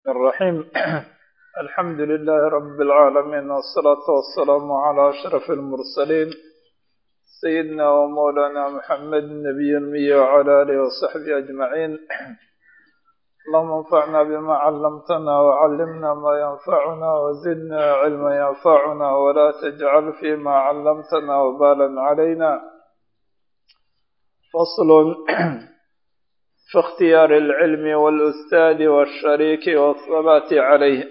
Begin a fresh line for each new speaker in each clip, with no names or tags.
الرحيم الحمد لله رب العالمين والصلاة والسلام على أشرف المرسلين سيدنا ومولانا محمد النبي المية وعلى آله وصحبه أجمعين اللهم انفعنا بما علمتنا وعلمنا ما ينفعنا وزدنا علما ينفعنا ولا تجعل فيما علمتنا وبالا علينا فصل في اختيار العلم والأستاذ والشريك والثبات عليه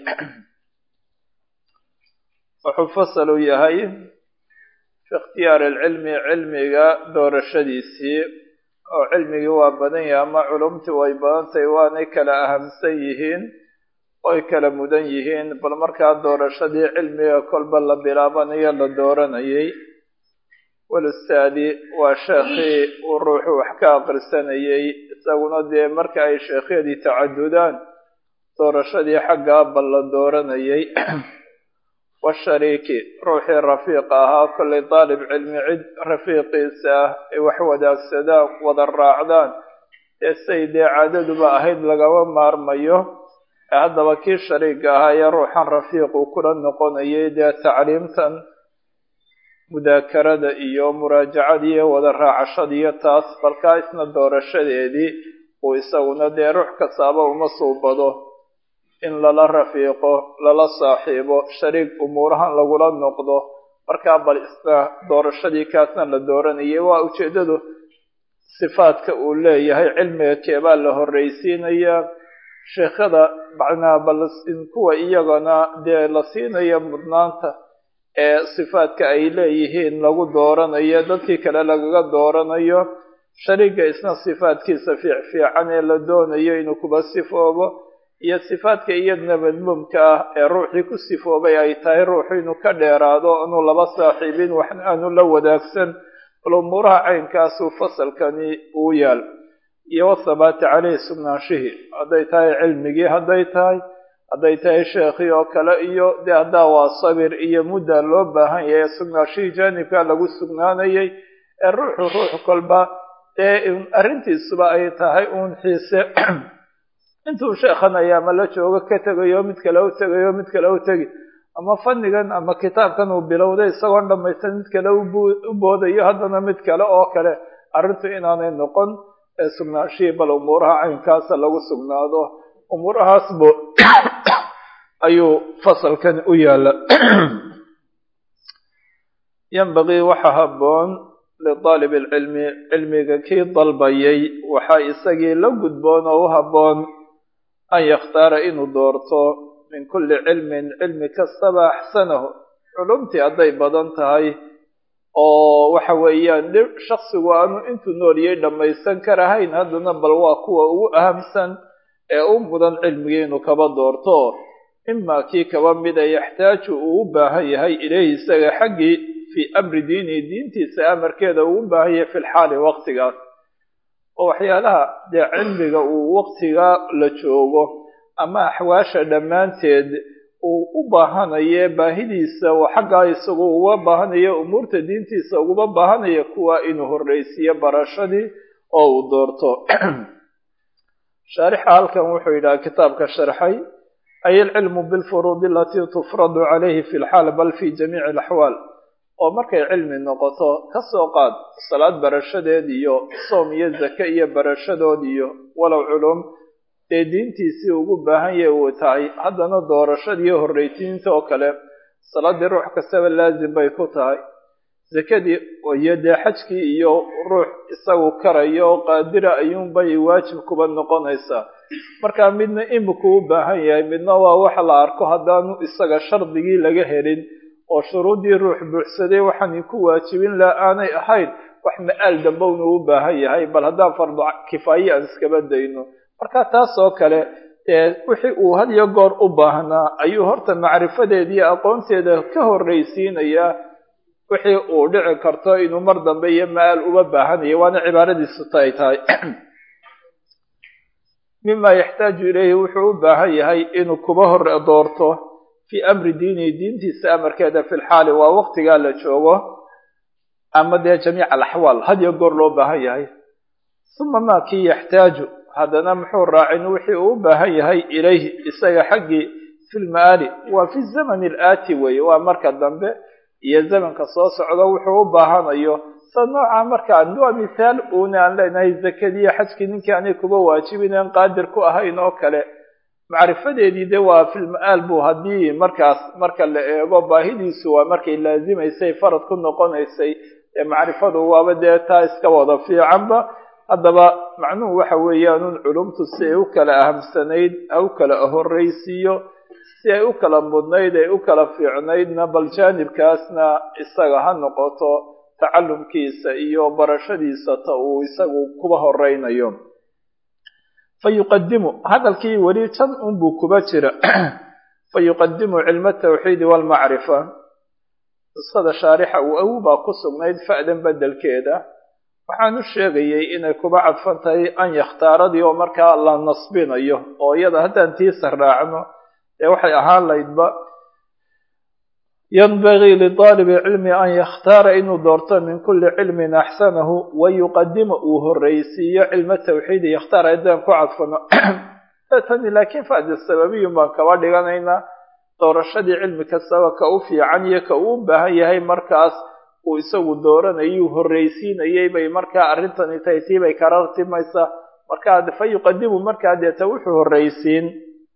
wuxuu fasalu yahay fi ikhtiyaari alcilmi cilmiga doorashadiisii oo cilmigii waa badan yahay ama culumtii way badan tahay waanay kala ahamsan yihiin oy kala mudan yihiin bal markaa doorashadii cilmiga kolba la bilaabanayo la dooranayay walustaadi waa sheekhii uu ruuxu wax ka aqrisanayay isaguna dee marka ay sheekhyadii tacadudaan doorashadii xaggaa bal la dooranayay washariiki ruuxii rafiiqa ahaa kollay daalib cilmi cid rafiiqiisa ah ay wax wadaagsadaan wada raacdaan ee say dee caadaduba ahayd lagama maarmayo ee haddaba kii shariiga ahaa ee ruuxan rafiiqu kula noqonayay dee tacliimtan mudaakarada iyo muraajacadii iyo wada raacashadiiyo taas balkaa isna doorashadeedii uu isaguna dee ruux kastaaba uma suubado in lala rafiiqo lala saaxiibo shariig umuurahan lagula noqdo markaa bal isna doorashadii kaasna la dooranayay waa ujeeddadu sifaadka uu leeyahay cilmiga keebaa la horreysiinayaa sheekhada macnaa bal kuwa iyagana dee la siinaya mudnaanta ee sifaadka ay leeyihiin lagu dooranayo dadkii kale lagaga dooranayo shariiga isna sifaadkiisa fiicfiican ee la doonayo inuu kuba sifoobo iyo sifaadka iyadna madmuumka ah ee ruuxii ku sifoobay ay tahay ruuxu inuu ka dheeraado inuu laba saaxiibin waxna aanu la wadaagsan bal umuuraha caynkaasuu fasalkani uu yaal iyo wathabaati caleyhi sugnaanshihii hadday tahay cilmigii hadday tahay hadday tahay sheekhii oo kale iyo dee haddaa waa sabir iyo mudda loo baahan yahay sugnaanshihii jaanibkaa lagu sugnaanayay ee ruuxu ruux kolba dee arrintiisuba ay tahay uun xiise intuu sheekhanaya ama la joogo ka tegayo mid kale u tegayo mid kale u tegi ama fannigan ama kitaabkan uu bilowday isagoon dhamaysan mid kale u boodayo haddana mid kale oo kale arrintu inaanay noqon ee sugnaanshihii bal umuuraha caynkaasa lagu sugnaado umuurahaas bu ayuu fasalkan u yaala yanbagii waxa habboon lidaalib alcilmi cilmiga kii dalbayay waxaa isagii la gudboon oo u habboon an yakhtaara inuu doorto min kulli cilmin cilmi kastaba axsanahu culumtii hadday badan tahay oo waxa weeyaan dhib shaksigu aanu intuu nooliyay dhammaysan karahayn haddana bal waa kuwa ugu ahamsan ee u mudan cilmigii inuu kaba doorto imaa kii kaba mida yaxtaaju uu u baahan yahay ilayhi isaga xaggii fii amri diinihi diintiisa amarkeeda uu u baahan yahay fi lxaali waqtigaas oo waxyaalaha dee cilmiga uu waqtiga la joogo ama axwaasha dhammaanteed uu u baahanaye baahidiisa oo xaggaa isagu uga baahanayo umuurta diintiisa uguma baahanaya kuwa inuu horreysiiyo barashadii oo uu doorto shaarixa halkan wuxuu yidhaha kitaabka sharxay ay alcilmu bilfuruudi alatii tufradu calayhi fi lxaal bal fi jamiici alaxwaal oo markay cilmi noqoto ka soo qaad salaad barashadeed iyo soom iyo zake iyo barashadood iyo walow culum dee diintiisii ugu baahan yahay uu tahay haddana doorashadiiyo horreysiinta oo kale salaadii ruux kastaba laazim bay ku tahay zakadii iyo dee xajkii iyo ruux isagu karaya oo qaadira ayuunbay waajib kuba noqonaysaa markaa midna imika u baahan yahay midna waa waxa la arko haddaanu isaga shardigii laga helin oo shuruuddii ruux buuxsaday waxaan ku waajibin laha aanay ahayn wax ma-aal dambowna u baahan yahay bal haddaan fardu kifaaye aan iskaba dayno marka taas oo kale dee wixii uu had iyo goor u baahnaa ayuu horta macrifadeeda iyo aqoonteeda ka horreysiinayaa wixii uu dhici karto inuu mar dambe iyo ma-aal uba baahanayo waana cibaaradiisu ta ay tahay mima yaxtaaju ilayhi wuxuu u baahan yahay inuu kuba hore doorto fii amri diinihi diintiisa amarkeeda fi lxaali waa waqtigaa la joogo ama dee jamiica alaxwaal had iyo goor loo baahan yahay uma maa kii yaxtaaju haddana muxuu raacin wixii uu u baahan yahay ilayhi isaga xaggii fi lmaali waa fi zamani alaati weeye waa marka dambe iyo zamanka soo socdo wuxuu u baahanayo sa nooca markaan waa mithaal uuna aan leenahay zakadiiyo xajkii ninkii aanay kuba waajibin aan qaadir ku ahayn oo kale macrifadeedii de waa filma-aal buu haddii markaas marka la eego baahidiisu waa markay laazimaysay farad ku noqonaysay ee macrifadu waaba dee taa iska wada fiicanba haddaba macnuhu waxa weeyaanun culumtu si ay u kala ahamsanayd ha u kala horreysiiyo si ay u kala mudnayd ay u kala fiicnaydna bal jaanibkaasna isaga ha noqoto tacalumkiisa iyo barashadiisa ta uu isagu kuba horeynayo fa yuqadimu hadalkii weli tan unbuu kuba jira fa yuqadimu cilma atawxiidi waalmacrifa qisada shaarixa uu awu baa ku sugnayd fa'dan bedelkeeda waxaan u sheegayay inay kuba cadfan tahay an yakhtaaradii oo markaa la nasbinayo oo iyada haddaan tiisa raacno dee waxay ahaan laydba yanbagii lidaalibi cilmi an yakhtaara inuu doorto min kuli cilmin axsanahu wa yuqadima uu horreysiiyo cilma tawxiidi yakhtaar haddaan ku cadfano tani laakiin fa'da sababiyun baan kaba dhiganaynaa doorashadii cilmi kastaba ka u fiican iyo ka uu u baahan yahay markaas uu isagu dooranayuu horreysiinayay bay markaa arrintani tahay tii bay karartimaysaa markaa fa yuqadimu markaa deeta wuxuu horreysiin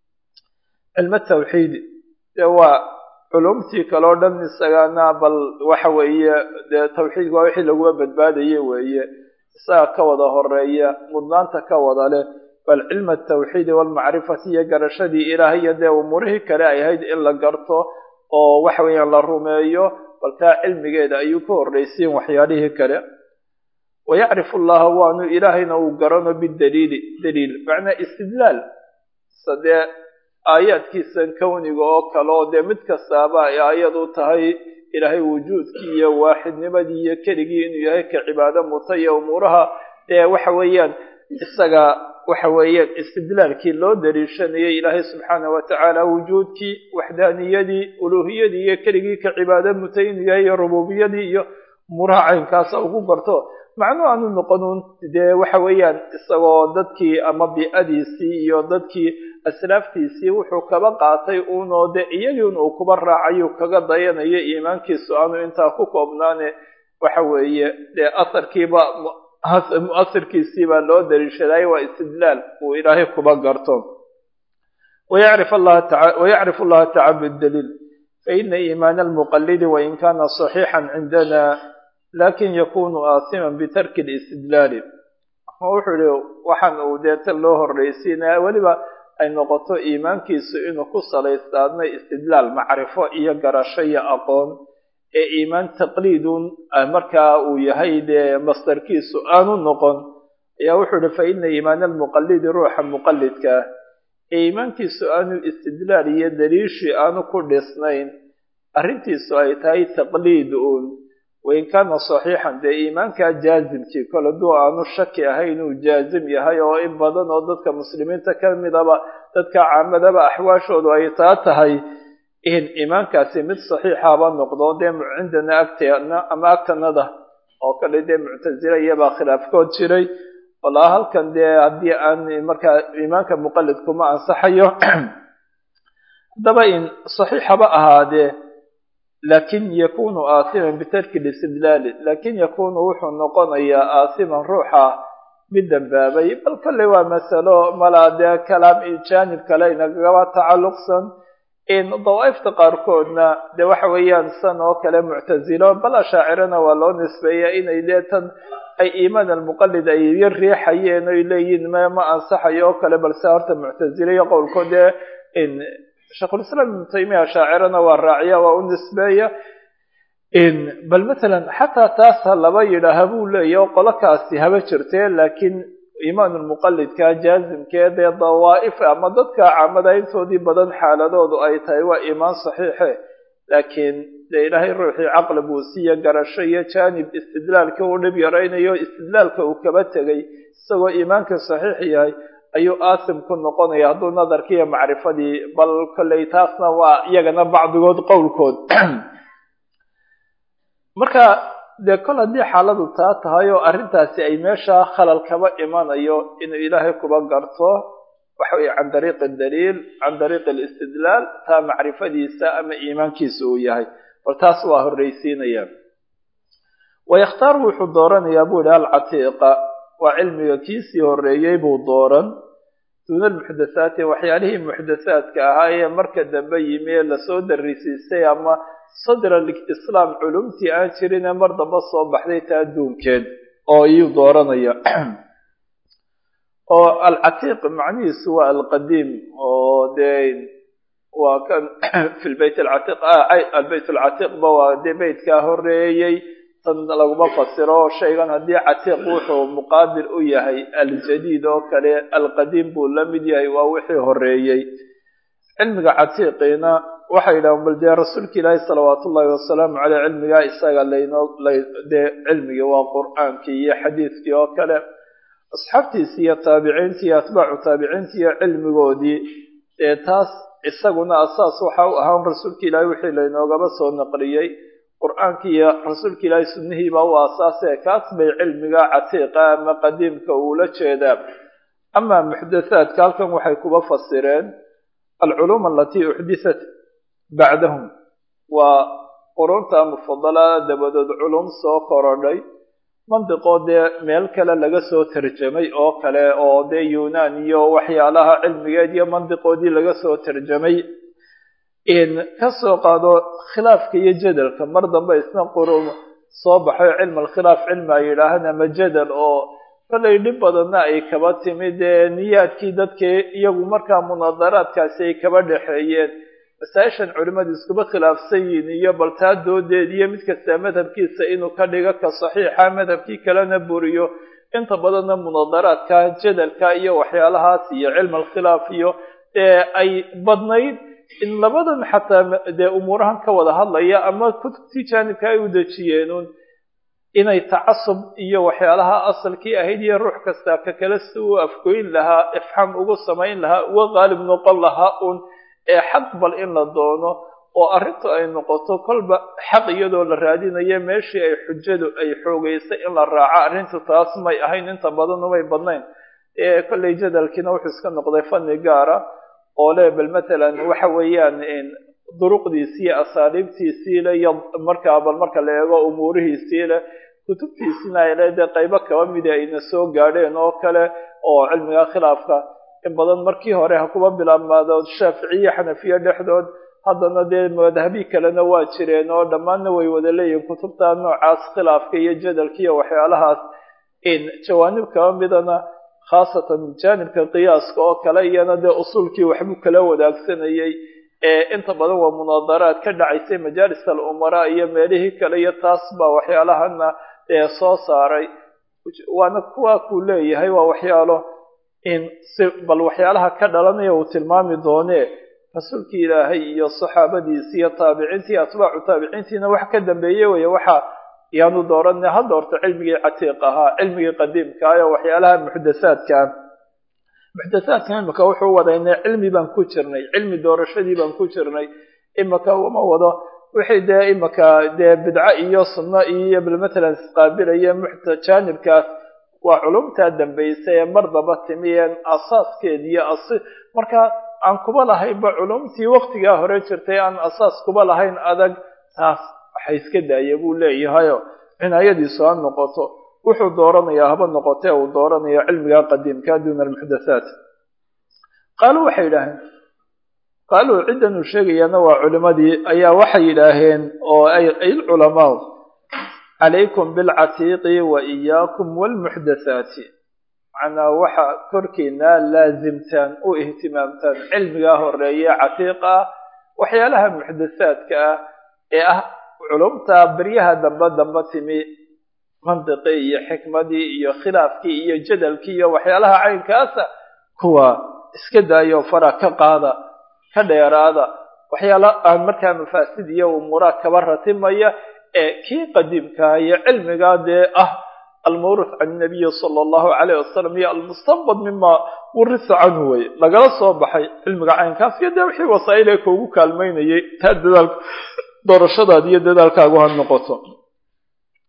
cilma tawxiidi dee waa culumtii kaleo dhan isagana bal waxa weeye dee tawxiidka waa wixii laguma badbaadaye weeye isaga ka wada horeeya mudnaanta ka wada leh bal cilma atawxiidi waalmacrifati iyo garashadii ilaahay iyo dee umuurihii kale ay ahayd in la garto oo waxa weeyaan la rumeeyo bal taa cilmigeeda ayuu ka horreysiin waxyaalihii kale wayacrifu allaha waanu ilaahayna uu garano bidaliili daliil macnaa istidlaal sadee aayaadkiisan kowniga oo kale oo dee mid kastaaba ay aayad u tahay ilaahay wujuudkii iyo waaxidnimadii iyo keligii inuu yahay ka cibaado muta iyo umuuraha dee waxa weeyaan isaga waxa weeyaan istidlaalkii loo daliishanayay ilaahay subxaana wa tacaala wujuudkii waxdaaniyadii uluuhiyadii iyo keligii ka cibaado mutay inuu yahay iyo rububiyadii iyo umuuraha caynkaasa ugu garto macnuu aanu noqonuun dee waxa weeyaan isagoo dadkii ama bi'adiisii iyo dadkii aslaaftiisii wuxuu kaba qaatay uunoo de iyagiin uu kuba raacayu kaga dayanayo iimaankiisu aanu intaa ku koobnaane waxa weeye dee asarkiiba muasirkiisiibaa loo daliishaday waa istidlaal uu ilaahay kuba garto wayacrif allaha taca bidaliil faina iimaana almuqalidi wain kana صaxiixan cindana lakin yakunu aasiman bitarki listidlaali wuxuu yihi waxaan uu deeta loo horreysiinaya weliba ay noqoto iimaankiisu inuu ku salaystaadnay istidlaal macrifo iyo garasho iyo aqoon ee iimaan taqliidun markaa uu yahay dee masdarkiisu aanu noqon ayaa wuxuu yihi fa ina iimaana almuqalidi ruuxa muqalidkaa ee iimaankiisu aanu istidlaal iyo daliishi aanu ku dhisnayn arrintiisu ay tahay taqliid uun wain kaana saxiixan dee iimaankaa jaazimkii kol hadduu aanu shaki ahay inuu jaazim yahay oo in badan oo dadka muslimiinta ka midaba dadka caamadaba axwaashoodu ay taa tahay in iimaankaasi mid saxiixaba noqdo dee cindana agteena ama agtanada oo kale dee muctasila iyabaa khilaafkood jiray walaa halkan dee haddii aan markaa iimaanka muqalid kuma ansaxayo haddaba in saxiixaba ahaadee lakin yakunu aasiman bitarki listidlaali lakin yakunu wuxuu noqonayaa aasiman ruuxa mid dambaabay bal kolley waa masalo malaa dee kalaam jaanib kale inagaba tacalluqsan in dawaa'ifta qaarkoodna dee waxa weeyaan san oo kale muctasilo bal ashaacirana waa loo nisbeeya inay deetan ay iimaan almuqalid ay yar riixayeen oy leeyihin m ma ansaxayo oo kale balse horta muctasilo iyo qowlkood dee in sheikhulislaam ibnu taymiya ashaacirana waa raaciya waa u nisbeeya bal matalan xataa taas ha laba yidhaaha buu leeyahy oo qolokaasi haba jirtee laakiin iimaan lmuqalidka jaazimkee dee dawaa'if ama dadka caamada intoodii badan xaaladoodu ay tahay waa iimaan saxiixe laakiin dee ilaahay ruuxii caqli buu siiya garasho iyo jaanib istidlaalka uu dhib yaraynayo istidlaalka uu kaba tegay isagoo iimaanka saxiix yahay ayuu aasim ku noqonaya hadduu nadarkii iyo macrifadii bal kolley taasna waa iyagana bacdigood qowlkood marka dee kol haddii xaaladu taa tahay oo arrintaasi ay meesha khalal kaba imanayo inuu ilaahay kuba garto waxa weye can dariiqi daliil can dariiqi alistidlaal taa macrifadiisa ama iimaankiisa uu yahay bal taas waa horreysiinaya wayakhtaaru wuxuu dooranayaa buu yihi alcatiiqa waa cilmiga kiisii horreeyey buu dooran duuna almuxdathaati waxyaalihii muxdathaadka ahaa ee marka dambe yimi ee lasoo darisiisay ama sadra islaam culumtii aan jirin ee mar dambe soo baxday taa adduunkeed oo iyuu dooranaya oo alcatiiq macnihiisu waa alqadiim oo dee waa kan fi lbeyt alcatiiq albeyt alcatiiqba waa dee beytkaa horreeyey tan laguma fasiro shaygan haddii catiiq wuxuu muqaabil u yahay aljadiid oo kale alqadiim buu la mid yahay waa wixii horreeyey cilmiga catiiqiina waxay yidhahan bal dee rasuulka ilaahi salawaatu ullahi wasalaamu caleyh cilmigaa isaga laynoo dee cilmigii waa qur-aankii iyo xadiidkii oo kale asxaabtiisi iyo taabiciintii iyo atbaacu taabiciintii iyo cilmigoodii ee taas isaguna asaas waxa u ahaan rasuulka ilaahi wixii laynoogaba soo naqliyey qur-aankii iyo rasuulka ilaahi sunnihiiba u asaasee kaas bay cilmiga catiiqa ama qadiimka uula jeedaa amaa muxdathaadka halkan waxay kuba fasireen alculuum alatii uxdithat bacdahum waa qurunta mufadalada dabadood culum soo korodhay mandiqoo dee meel kale laga soo tarjamay oo kale oo dee yunan iyo waxyaalaha cilmigeed iyo mandiqoodii laga soo tarjamay ka soo qaado khilaafka iyo jadalka mar dambe isna qurun soo baxay cilm alkhilaaf cilmi ay yidhaahaan ama jadal oo kolay dhib badanna ay kaba timid ee niyaadkii dadkii iyagu markaa munaadaraadkaasi ay kaba dhexeeyeen masaa-ishan culimmadu iskuba khilaafsan yihiin iyo bal taa doodeed iyo mid kastaa madhabkiisa inuu ka dhigo ka saxiixa madhabkii kalena buriyo inta badanna munaadaraadka jadalka iyo waxyaalahaas iyo cilm alkhilaaf iyo ee ay badnayd in labadan xataa dee umuurahan ka wada hadlaya ama kutubtii jaanibka ay u dejiyeenun inay tacasub iyo waxyaalaha asalkii ahayd iyo ruux kasta ka kale si uu afgoyn lahaa ifxaam ugu samayn lahaa uga qaalib noqon lahaa un ee xaq bal in la doono oo arrintu ay noqoto kolba xaq iyadoo la raadinayo meeshii ay xujadu ay xoogeysay in la raaco arrintu taas may ahayn inta badan umay badnayn ee kollay jadalkiina wuxuu iska noqday fanni gaara oo le bal matalan waxa weeyaan duruqdiisii iyo asaaliibtiisii le iyo markaa bal marka la eego umuurihiisii le kutubtiisina ay leedee qaybo kaba mida ayna soo gaadheen oo kale oo cilmiga khilaafka in badan markii hore ha kuba bilaabmaado shaaficiye xanafiye dhexdood haddana dee madhabi kalena waa jireen oo dhammaanna way wada leeyihin kutubta noocaas khilaafka iyo jadalka iyo waxyaalahaas in jawaanib kaba midana khaasatan jaanibka qiyaaska oo kale iyana dee usuulkii waxbuu kala wadaagsanayey ee inta badan waa munaadaraad ka dhacaysay majaalis alumaraa iyo meelihii kale iyo taas baa waxyaalahana ee soo saaray waana kuwa kuu leeyahay waa waxyaalo in si bal waxyaalaha ka dhalanaya uu tilmaami doonee rasuulkii ilaahay iyo saxaabadiisi iyo taabiciintii atbaacu taabiciintiina wax ka dambeeye weye waxa yaanu dooranay hadda horta cilmigii catiiq ahaa cilmigii qadiimka ah oo waxyaalaha muxdathaadka muxdathaadka imika wuxuu wadaynay cilmi baan ku jirnay cilmi doorashadii baan ku jirnay imika uma wado wixii dee imika dee bidco iyo sunno iyo bal matalan isqaabilaya muxta jaanibkaas waa culumtaa dambaysa ee mar daba timiyeen asaaskeedi iyo as marka aan kuba lahaynba culumtii waktigaa hore jirtay aan asaas kuba lahayn adag taas waxa iska daaya buu leeyahayo cinaayadiisu ha noqoto wuxuu dooranayaa haba noqotee uu dooranayo cilmiga qadiimka duuna almuxdathaat qaaluu waxay yidhaaheen qaaluu ciddan uu sheegayaana waa culimadii ayaa waxay yidhaaheen oo ay culamaa calaykum bilcatiiqi wa iyaakum walmuxdathaati macnaa waxa korkiina laasimtaan u ihtimaamtaan cilmigaa horeeye catiiqa ah waxyaalaha muxdathaadka ah ee ah culumta beryaha dambe dambe timi mantiqii iyo xikmadii iyo khilaafkii iyo jadalkii iyo waxyaalaha caynkaasa kuwa iska daayo fara ka qaada ka dheeraada waxyaala aan markaa mafaasid iyo umuuraha kaba ratimaya ee kii qadiimkaa iyo cilmigaa dee ah almawruth can nabiyi sala allahu calayh wasalam iyo almustanbad mima wurisa canhu wey lagala soo baxay cilmiga caynkaas iyo dee wixii wasaa'il ee kuugu kaalmaynayay taa dadaal doorashadaad iyo dadaalkaagu ha noqoto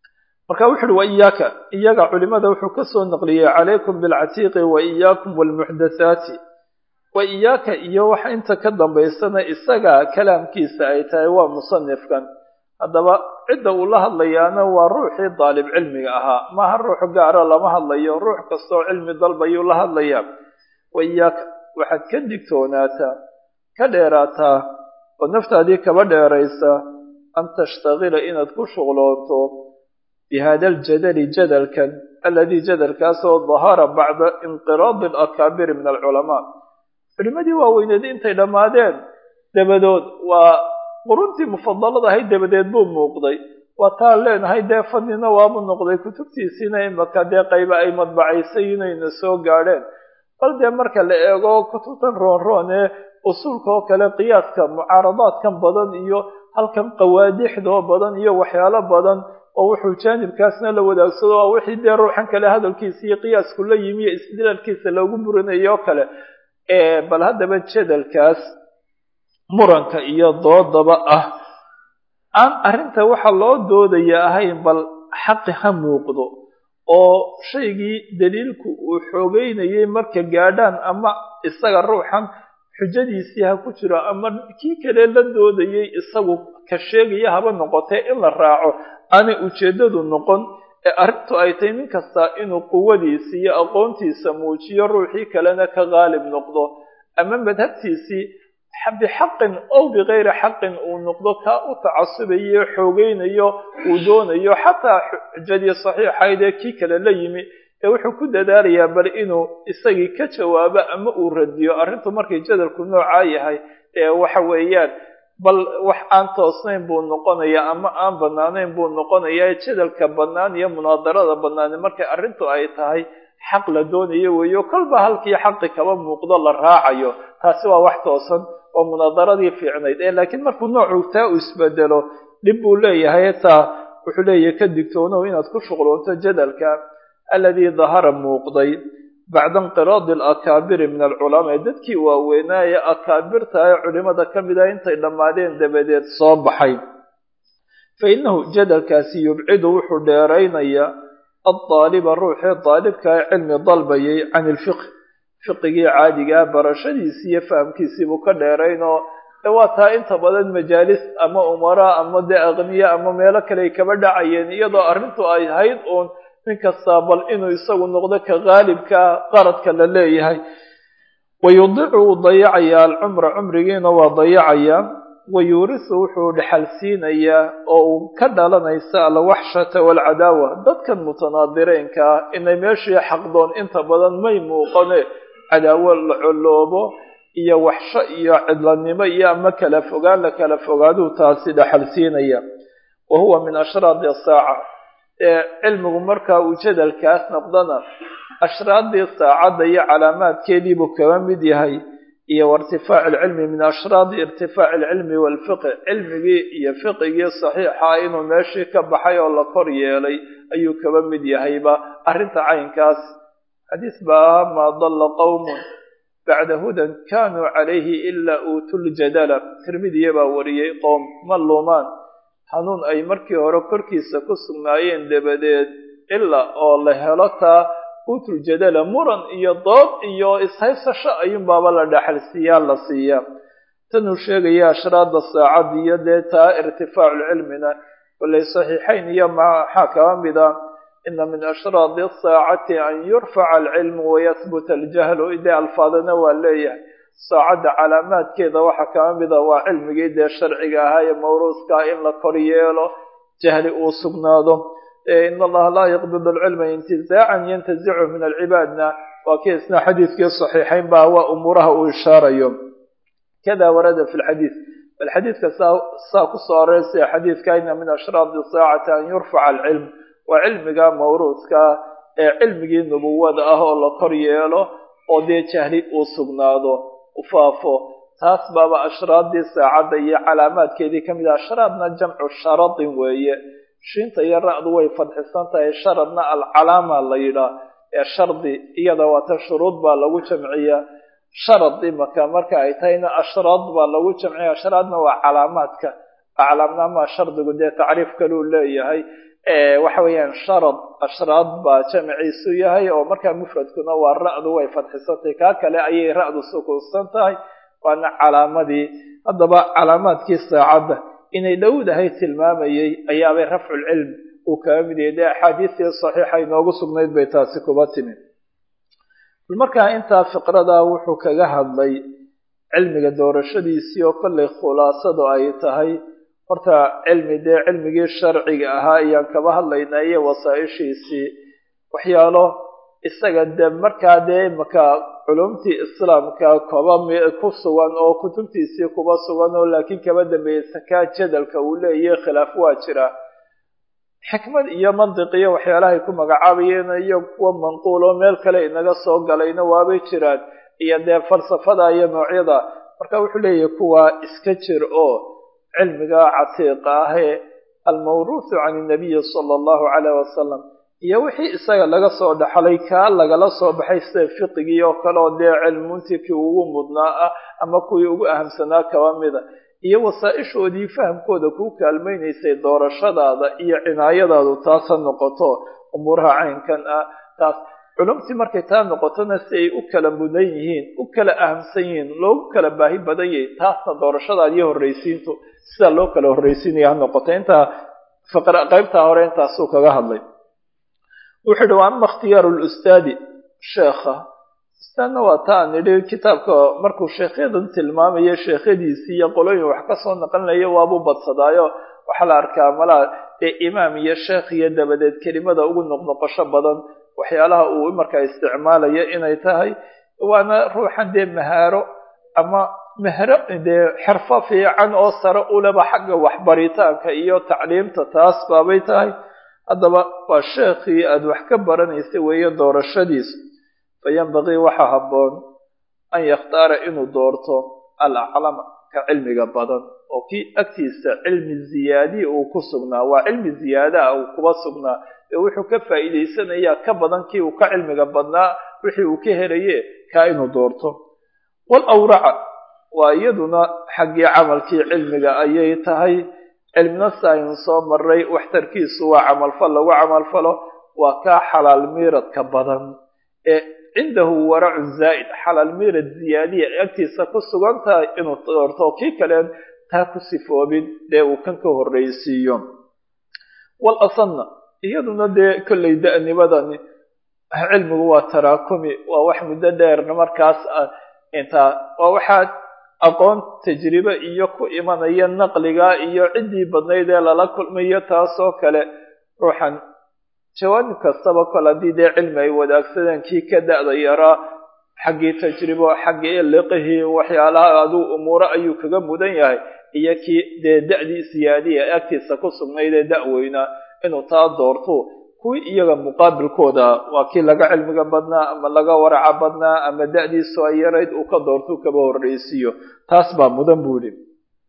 marka wuxu uhi wa iyaaka iyaga culimada wuxuu ka soo naqliyey calaykum bilcatiiqi wa iyaakum waalmuxdathaati wa iyaaka iyo waxa inta ka dambaysana isaga kalaamkiisa ay tahay waa musanifkan haddaba cidda uu la hadlayaana waa ruuxii daalib cilmiga ahaa maaha ruux gaara lama hadlayo ruux kastoo cilmi dalbayuu la hadlayaa wa iyaaka waxaad ka digtoonaataa ka dheeraataa oo naftaadii kaba dheeraysa an tashtagila inaad ku shuqloonto bihada aljadali jadalkan aladii jadalkaasoo dahara bacda inqiraadi alakaabiri min alculamaa culimadii waaweyneed intay dhammaadeen dabadood waa quruntii mufadalada ahayd dabadeed buu muuqday waa taan leenahay dee fadnina waabu noqday kutubtiisiina imaka dee qayba ay madbacaysay inayna soo gaadheen bal dee marka la eego kutubtan roonroon ee usuulka oo kale qiyaaska mucaaradaadkan badan iyo halkan qawaadixdoo badan iyo waxyaalo badan oo wuxuu jaanibkaasna la wadaagsado waa wixii dee ruuxan kale hadalkiisa iyo qiyaasku la yimi iyo istidlaalkiisa loogu burinayo oo kale bal haddaba jadalkaas muranka iyo doodaba ah aan arrinta waxa loo doodaya ahayn bal xaqi ha muuqdo oo shaygii daliilku uu xoogeynayay marka gaadhaan ama isaga ruuxan xujadiisii ha ku jiro ama kii kale la doodayay isagu ka sheegaya haba noqotee in la raaco aanay ujeeddadu noqon ee arrintu ay tahay nin kasta inuu quwadiisa iyo aqoontiisa muujiyo ruuxii kalena ka qaalib noqdo ama madhabtiisii bixaqin ow bikayri xaqin uu noqdo kaa u tacasubayo xoogeynayo uu doonayo xataa xujadii saxiixayd ee kii kale la yimi ee wuxuu ku dadaalayaa bal inuu isagii ka jawaabo ama uu radiyo arrintu markay jadalku noocaa yahay ee waxa weeyaan bal wax aan toosnayn buu noqonayaa ama aan banaanayn buu noqonayaa jadalka bannaan iyo munaadarada bannaani markay arrintu ay tahay xaq la doonayo weeyo kolba halkii xaqi kaba muuqdo la raacayo taasi waa wax toosan oo munaadaradii fiicnayd ee laakiin markuu noocu taa uu isbedelo dhib buu leeyahay taa wuxuu leeyahay ka digtoonow inaad ku shuqloonto jadalka aladii dahara muuqday bacda inqiraadi alakaabiri min alculamaa ee dadkii waaweynaaye akaabirta ee culimada ka mid ah intay dhammaadeen dabadeed soo baxay fa innahu jadalkaasi yubcidu wuxuu dheeraynayaa addaaliba ruuxee daalibka ee cilmi dalbayay can ilfiqh fiqigii caadigaa barashadiisii iyo fahamkiisii buu ka dheeraynoo de waa taa inta badan majaalis ama umara ama dee aqniya ama meelo kale ay kaba dhacayeen iyadoo arrintu ay ahayd uun nin kastaa bal inuu isagu noqdo ka qaalibkaa qaradka la leeyahay wayudicu wuu dayacayaa alcumra cumrigiina waa dayacayaa wayuurisu wuxuu dhexal siinayaa oo uu ka dhalanaysa alwaxshata waalcadaawa dadkan mutanaadireynka ah inay meeshii xaqdoon inta badan may muuqane cadaawo la coloobo iyo waxsho iyo cidlanimo iyo ama kala fogaan la kala fogaaduu taasi dhexal siinaya wa huwa min ashraadi asaaca ee cilmigu markaa uu jadalkaas noqdana ashraaddii saacadda iyo calaamaadkeedii buu kaba mid yahay iyo wairtifaac alcilmi min ashraadi irtifaaci alcilmi waalfiqi cilmigii iyo fiqigii saxiixa inuu meeshii ka baxay oo la kor yeelay ayuu kaba mid yahayba arrinta caynkaas xadiis baa ahaa maa dalla qowmun bacda hudan kanuu calayhi ilaa uutuljadala tirmidiya baa wariyey qowm ma luumaan hanuun ay markii hore korkiisa ku sugnaayeen dabadeed ilaa oo la helo taa uutuljadala muran iyo dood iyo ishaysasho ayuunbaaba la dhexalsiiyaa la siiyaa tanuu sheegaya ashraada saacad iyo dee taa irtifaaculcilmina walay saxiixayn iyo maxaa kaba mida ina min ashraadi asaacati an yurfaca alcilmu wayahbuta aljahlu dee alfaadana waa leeyahay saacadda calaamaadkeeda waxaa kaba mida waa cilmigii dee sharciga ahaa ee mawruuskaa in la kor yeelo jahli uu sugnaado in allaha laa yaqbid alcilma intizaacan yantazichu min alcibaadna waa kii isna xadiidkii saxiixayn baa waa umuuraha uu ishaarayo kada warada fi lxadiid bal xadiidka saa kusoo areysaya xadiidka ina min ashraadi saacati an yurfaca alcilm waa cilmiga mawruudka ee cilmigii nubuwada ah oo la kor yeelo oo dee jahli uu sugnaado u faafo taas baaba ashraaddii saacadda iyo calaamaadkeedii ka mid ah ashraadna jamcu sharadin weeye shiinta iyo ra-du way fadxisan tahay sharadna alcalaama la yidhaah ee shardi iyada waata shuruud baa lagu jamciyaa sharad imaka marka ay tahayna ashraad baa lagu jamciya ashraadna waa calaamaadka aclaamnaamaa shardigu dee tacriif kaluu leeyahay waxa weeyaan sharad ashraad baa jamciisu yahay oo markaa mufradkuna waa ra-du way fadxisantay kaa kale ayay ra-du sukuunsan tahay waana calaamadii haddaba calaamaadkii saacadda inay dhowdahay tilmaamayay ayaabay rafculcilm uu kaga mid yahay dee axaadiistii saxiixa inoogu sugnayd bay taasi kuba timi markaa intaa fiqradaa wuxuu kaga hadlay cilmiga doorashadiisii oo kollay khulaasadu ay tahay horta cilmi dee cilmigii sharciga ahaa ayaan kaba hadlaynaa iyo wasaaishiisii waxyaalo isaga dee markaa dee imaka culumtii islaamka koba ku sugan oo kutubtiisii kuba sugan oo laakiin kaba dambeeyey sakaa jadalka uu leeyahy khilaaf waa jira xikmad iyo mandiq iyo waxyaalahay ku magacaabayeen iyo kuwa manquul oo meel kale inaga soo galayna waabay jiraan iyo dee falsafada iyo noocyada marka wuxuu leeyahay kuwa iska jir oo cilmiga catiiqa ahee almawruuthu can inabiyi sala allahu caleyh wasalam iyo wixii isaga laga soo dhaxlay kaa lagala soo baxay sida fiqigii oo kale oo dee cilmuntii kii ugu mudnaa ah ama kuwii ugu ahamsanaa kaba mida iyo wasaaishoodii fahamkooda kuu kaalmaynaysay doorashadaada iyo cinaayadaadu taas ha noqoto umuuraha caynkan ah taas culumtii markay taa noqotona si ay u kala mudan yihiin u kala ahamsan yihiin loogu kala baahi badan yahay taasna doorashadaada iyo horraysiintu sidaa loo kala horraysiinaya ha noqoto intaa qaybtaa hore intaasuu kaga hadlay wuxuu yihi wa ama ikhtiyaaru lustaadi sheekha ustaadna waa ta aan idhi kitaabka markuu sheekhyadan tilmaamayo sheekhyadiisii iyo qolooyin wax kasoo naqlinaya waabuu badsadaayo waxaa la arkaa malaa dee imaam iyo sheekh iyo dabadeed kelimada ugu noqnoqosho badan waxyaalaha uu markaa isticmaalayo inay tahay waana ruuxan dee mahaaro ama mahro dee xirfo fiican oo sare uleba xagga waxbaritaanka iyo tacliimta taas baabay tahay haddaba waa sheekhii aada wax ka baranaysa weeye doorashadiisu fayanbagii waxaa habboon an yakhtaara inuu doorto alaclama ka cilmiga badan oo kii agtiisa cilmi ziyaadiya uu ku sugnaa waa cilmi ziyaadaha uu kuba sugnaa ee wuxuu ka faa'iidaysanayaa ka badan kii uu ka cilmiga badnaa wixii uu ka helaye kaa inuu doorto wal awraca waa iyaduna xaggii camalkii cilmiga ayay tahay cilmina saayin soo maray waxtarkiisu waa camalfal lagu camalfalo waa kaa xalaal miiradka badan ee cindahu waracun zaa'id xalaal miirad ziyaadiya agtiisa ku sugan tahay inuu doorto kii kaleen taa ku sifoobin dee uu kan ka horraysiiyo wal asanna iyaduna dee kollay da'nimadani cilmigu waa taraakumi waa wax muddo dheerna markaas intaa waa waxaa aqoon tajribe iyo ku imanaya naqliga iyo ciddii badnayd ee lala kulmayo taasoo kale ruuxan jawaanib kastaba kol haddii dee cilmi ay wadaagsadeen kii ka da'da yaraa xaggii tajribo xaggii liqihii waxyaalaha aduu umuuro ayuu kaga mudan yahay iyo kii dee da'dii siyaadiya agtiisa ku sugnayd ee da'weynaa inuu taa doorto kuwii iyaga muqaabilkooda waa kii laga cilmiga badnaa ama laga waraca badnaa ama da'diisu ay yarayd uu ka doorto kaba horraysiiyo taas baa mudan buu yihi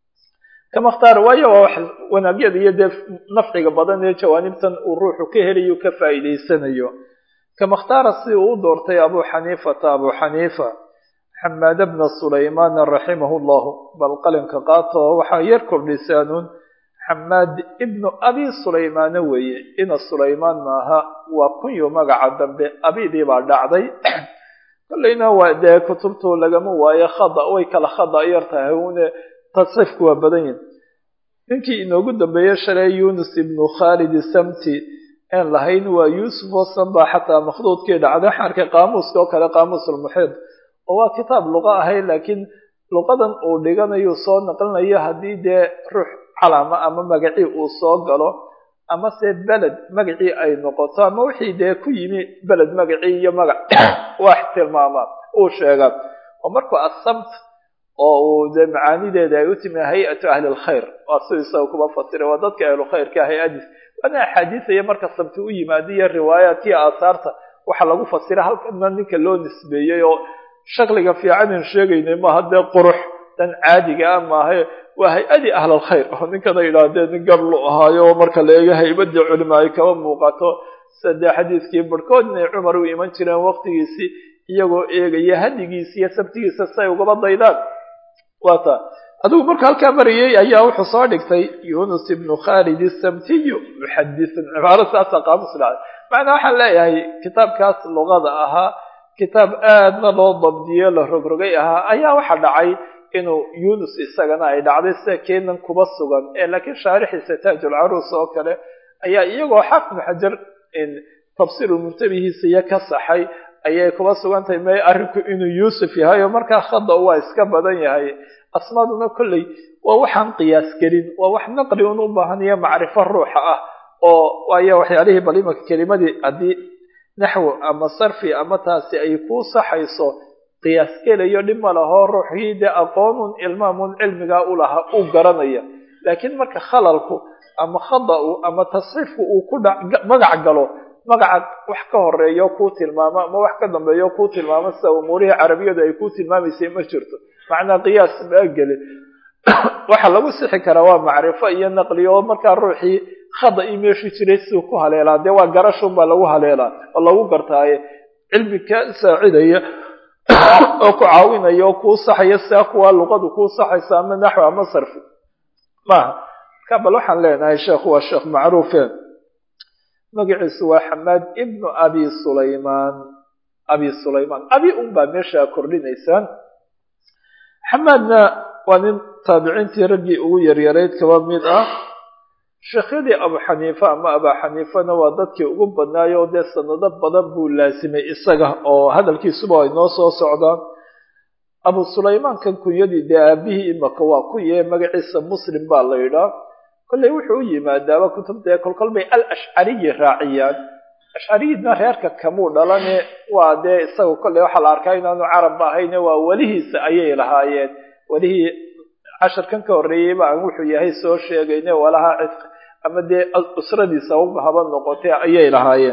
kama khtaar waayo waa wax wanaagyada iyo dee nafciga badan ee jawaanibtan uu ruuxu ka helayo ka faa'iidaysanayo kama khtaara si uu u doortay abu xaniifata abu xaniifa xamaad bna sulaymaan raximahu llahu bal qalinka qaato waxaa yar kordhisaanuun xamaad ibnu abi sulaymaana weeye ina sulaymaan maaha waa kunyo magaca dambe abidii baa dhacday kollayna waa dee kutubtu lagama waayo khada way kala khada yar tahay une tasriifku waa badan yihin ninkii inoogu dambeeye shalay yunus ibnu khaalid samti aan lahayn waa yuusuf oo sanba xataa makhduudkii dhacday xarkay qaamuuska oo kale qaamuusulmuxiid oo waa kitaab luqa ahay laakiin luqadan uu dhiganayo soo naqlinayo haddii dee ruux calama ama magacii uu soo galo ama se beled magacii ay noqoto ama wixii dee ku yimi beled magacii iyo magac wax tilmaama uu sheegaa oo markuu asamt oo uu dee macaanideeda ay u timi hay-atu ahli lkhayr waa siduu isaga kuba fasiray waa dadka ahlukhayrka hay-adiis waana axaadiisaya marka sabti u yimaada iyo riwaayaadkiiyo aasaarta waxaa lagu fasira halkana ninka loo nisbeeyey oo shakliga fiicanan sheegaynay maaha dee qurux dan caadiga ah maaha waa hay-adii ahlalkhayr oo ninkana yidhaahdee nin gablu ahaayo marka la eego haybadii culima ay kaba muuqato sadee xadiiskii barhkood inay cumar u iman jireen waqtigiisii iyagoo eegaya hadigiisa iyo sabtigiisa si ay ugaba daydaan waata adigu markuu halkaa marayay ayaa wuxuu soo dhigtay yunus ibnu khalid isamtiyu muxadisun cibaaro saasa qaamus dhacday macnaa waxaan leeyahay kitaabkaas luqada ahaa kitaab aadna loo dabdiyo la rogrogay ahaa ayaa waxa dhacay inuu yunus isagana ay dhacday sida keenan kuba sugan ee laakiin shaarixiisa taajulcaruus oo kale ayaa iyagoo xafnu xajar tafsiirulmuntabihiisa iyo ka saxay ayay kuba sugan tahay may arrinku inuu yuusuf yahay oo markaa khada waa iska badan yahay asmaaduna kolley waa waxaan qiyaas gelin waa wax naqli un u baahan iyo macrifo ruuxa ah oo waayo waxyaalihii bal imanka kelimadii haddii naxwo ama sarfi ama taasi ay kuu saxayso qiyaas gelayo dhib ma laho ruuxii dee aqoonun ilmaamun cilmigaa u lahaa uu garanaya laakiin marka khalalku ama khada-u ama tasxiifku uu ku dha magac galo magaca wax ka horeeyo kuu tilmaamo ama wax ka dambeeyo kuu tilmaamo sida umuurihii carabiyadu ay kuu tilmaamaysay ma jirto macnaa qiyaas maa gelin waxa lagu sixi karaa waa macrifo iyo naqli oo markaa ruuxii khada ii meeshii jiray siduu ku haleelaa dee waa garashun baa lagu haleelaa oo lagu gartaaye cilmi ka saacidaya oo ku caawinaya oo kuu saxaya sidaa kuwa luqadu kuu saxaysa ama naxwi ama sarfi maaha marka bal waxaan leenahay sheekhu waa sheekh macruufe magaciisu waa xamaad ibnu abi sulaymaan abi sulaymaan abi un baa meeshaa kordhinaysaan xamaadna waa nin taabiciintii raggii ugu yaryarayd kaba mid ah sheekhyadii abu xaniifa ama abaa xaniifana waa dadkii ugu badnaayo dee sanado badan buu laasimay isaga oo hadalkiisuba ay noo soo socdaan abu sulaymaankan kunyadii dee aabihii imaka waa ku yee magaciisa muslim baa la yidhaa kolley wuxuu u yimaadaaba kutubtae kolkol bay al ashcariyi raaciyaan ashcariyidna reerka kamuu dhalane waa dee isaga kolley waxaa la arkaa inaanu carabba ahayne waa welihiisa ayay lahaayeen welihii casharkan ka horreeyeyba aan wuxuu yahay soo sheegayne walaha cidqi ama dee usradiisa uba haba noqotee ayay lahaayeen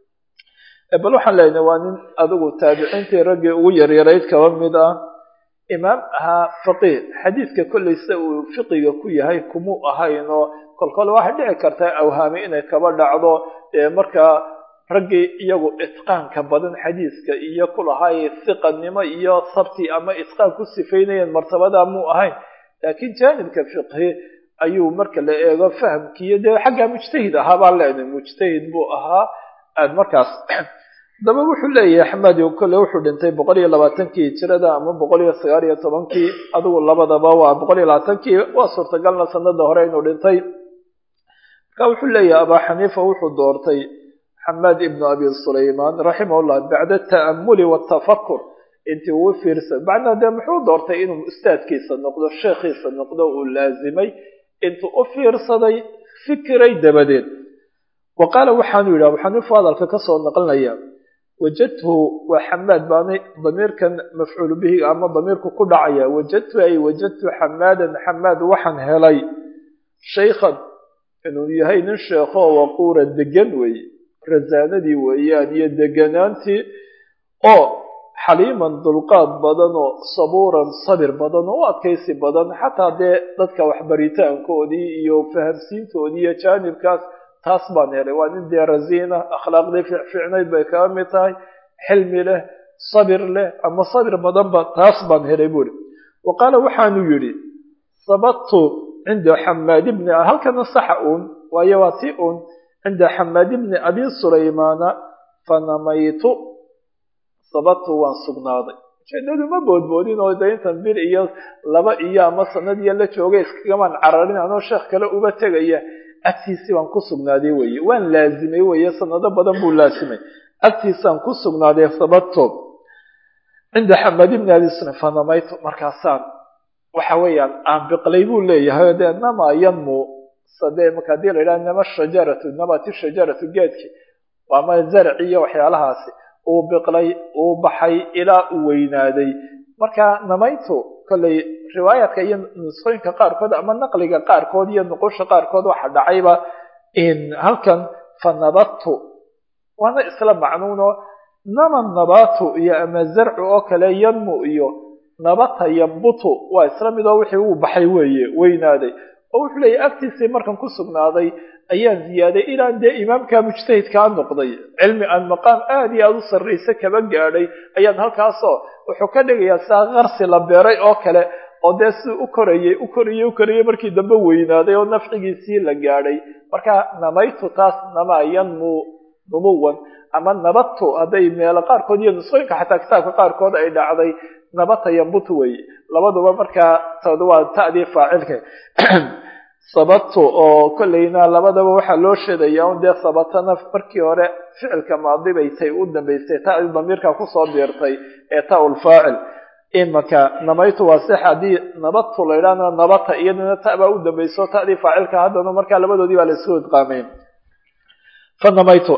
bal waxaan leenahay waa nin adigu taabiciintii raggii ugu yaryarayd kaba mid ah imaam ahaa faqiih xadiidka kolley sida uu fiqiga ku yahay kumuu ahayn oo kolkole waxay dhici kartaa awhaami inay kaba dhacdo ee markaa raggii iyagu itqaanka badan xadiiska iyo kulahay hiqanimo iyo sabti ama itqaan ku sifaynayeen martabadaa muu ahayn laakiin jaanibka fiqhi ayuu marka la eego fahamkiiyo dee xaggaa mujtahid ahaa baan leenahay mujtahid buu ahaa aad markaas daba wuxuu leeyahay xamaadi kolle wuxuu dhintay boqol iyo labaatankii hijirada ama boqol iyo sagaal iyo tobankii adigu labadaba waa boqol iyo labaatankii waa suurtagalna sanada hore inuu dhintay marka wuxuu leeyahay abaa xaniifa wuxuu doortay xamaad ibnu abi sulaymaan raximahullah bacda ta'amuli watafakur intii uu fiirsa macnaa dee muxuu doortay inuu ustaadkiisa noqdo sheekhiisa noqdo uu laazimay intuu u fiirsaday fikiray dabadeed wa qaala waxaanu yidhi abu xaniifu hadalka kasoo naqlinaya wajadtu waa xamaad baanay damiirkan mafcuulu bihi ama damiirku ku dhacaya wajadtu ay wajadtu xamaadan xamaad waxaan helay shaykhan inuu yahay nin sheekoo waquura degan weeye rasaanadii weeyaan iyo deganaantii oo xaliiman dulqaad badan oo sabuuran sabir badan oo u adkaysi badan xataa dee dadka waxbaritaankoodii iyo fahamsiintoodii iyo jaanibkaas taas baan helay waa nin dee rasiina akhlaaqdii fiicfiicnayd bay kaga mid tahay xilmi leh sabir leh ama sabir badanba taas baan helay buuri wa qaala waxaanu yidhi sabadtu cinda xamaad ibni halkana saxa uun waayo waa ti uun cinda xamaad ibni abi sulaymaana fanamaytu sabadtu waan sugnaaday ujeedadu ma boodboodin oo de intan bil iyo laba iyo ama sanad iyo la joogay iskagamaan cararin anoo sheekh kale uba tegaya agtiisii baan ku sugnaaday weye waan laazimay weye sanado badan buu laasimay agtiisaan ku sugnaaday sabadto cinda xamaad ibni abi sulaym fanamaytu markaasaan waxa weeyaan aan biqlay buu leeyahay dee nama yanmu sade marka hadii la yidhaha nama shajaratu namati shajaratu geedki ama zarci iyo waxyaalahaasi uu biqlay uu baxay ilaa uu weynaaday marka namaytu kolley riwaayaadka iyo nusqooyinka qaarkood ama naqliga qaarkood iyo nuqusha qaarkood waxa dhacayba halkan fanabadtu waana isla macnuuno nama nabatu iyo ama zarcu oo kale yanmu iyo nabata yambutu waa isla mid oo wixii uu baxay weeye weynaaday oo wuxuu leeyahy agtiisii markan ku sugnaaday ayaan ziyaaday ilaan dee imaamka mujtahidkaa noqday cilmi aan maqaam aada iyo aada u sarraysa kaba gaadhay ayaan halkaasoo wuxuu ka dhigayaa saa qarsi la beeray oo kale oo dee si u korayey u korayey u korayey markii dambe weynaaday oo nafcigiisii la gaadhay marka namaytu taas nama yanmu numuwan ama nabatu hadday meelo qaarkood iyo nusqooyinka xataa kitaabka qaarkood ay dhacday nabata yambutu weye labaduba markaa tod waa ta'dii faacilka sababtu oo kolleyna labadaba waxaa loo sheedaya un dee sabatana markii hore ficilka maadibay tay u dambaysay ta'dii damiirka kusoo biirtay ee ta-ulfaacil imaka namaytu waa sex haddii nabatu la idhaahna nabata iyadana ta baa u dambayso ta'dii faacilka haddana markaa labadoodii baa la isku idqaamay fa namaytu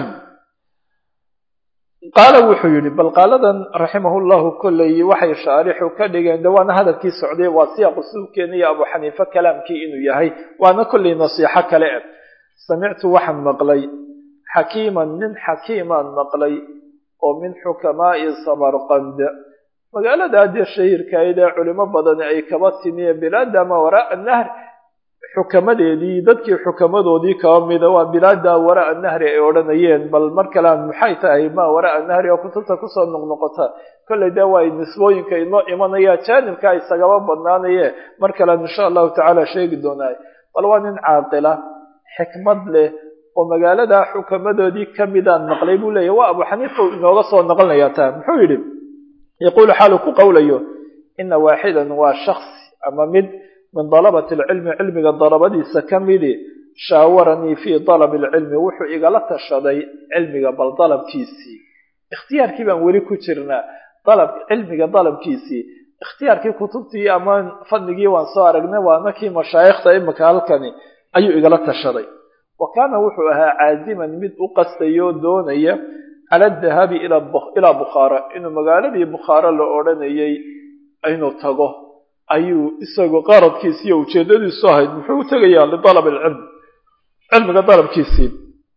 qaala wuxuu yidhi bal qaaladan raximahu llahu kolley waxay shaarixu ka dhigeen de waana hadalkii socday waa siyaaqu suubkeena iyo abu xaniife kalaamkii inuu yahay waana kolley nasiixo kale ah samictu waxaan maqlay xakiiman nin xakiimaan maqlay oo min xukamaa'i samarqand magaalada dee shahiirkayd ee culimo badani ay kaba timiye bilaada ma waraaa nahr xukamadeedii dadkii xukamadoodii kaba mida waa bilaada waraa nahri ay odhanayeen bal mar kalean maxay tahay ma waraa nahri oo kutubta kusoo noqnoqota kolley dee waa nisbooyinka inoo imanaya jaanibka isagaba badnaanaye mar kalean insha allahu tacaala sheegi doonaayo bal waa nin caaqila xikmad leh oo magaalada xukamadoodii kamidaan maqlay buu leeyahy waa abu xaniifa inooga soo noqonaya taa muxuu yidhi yaquulu xaalu ku qowlayo ina waaxidan waa shaksi ama mid min dalabati alcilmi cilmiga dalabadiisa ka midi shaawaranii fii dalabi alcilmi wuxuu igala tashaday cilmiga bal dalabkiisii ikhtiyaarkii baan weli ku jirnaa dalab cilmiga dalabkiisii ikhtiyaarkii kutubtii ama fadligii waan soo aragnay waana kii mashaayikhta imika halkani ayuu igala tashaday wa kaana wuxuu ahaa caaziman mid u qastayoo doonaya cala adahabi ilaa bukhaara inuu magaaladii bukhaara la odhanayay inuu tago ayuu isagoo qaradkiisi iyo ujeedadiisu ahayd muxuu u tegayaa lidalab alcilm cilmiga dalabkiisii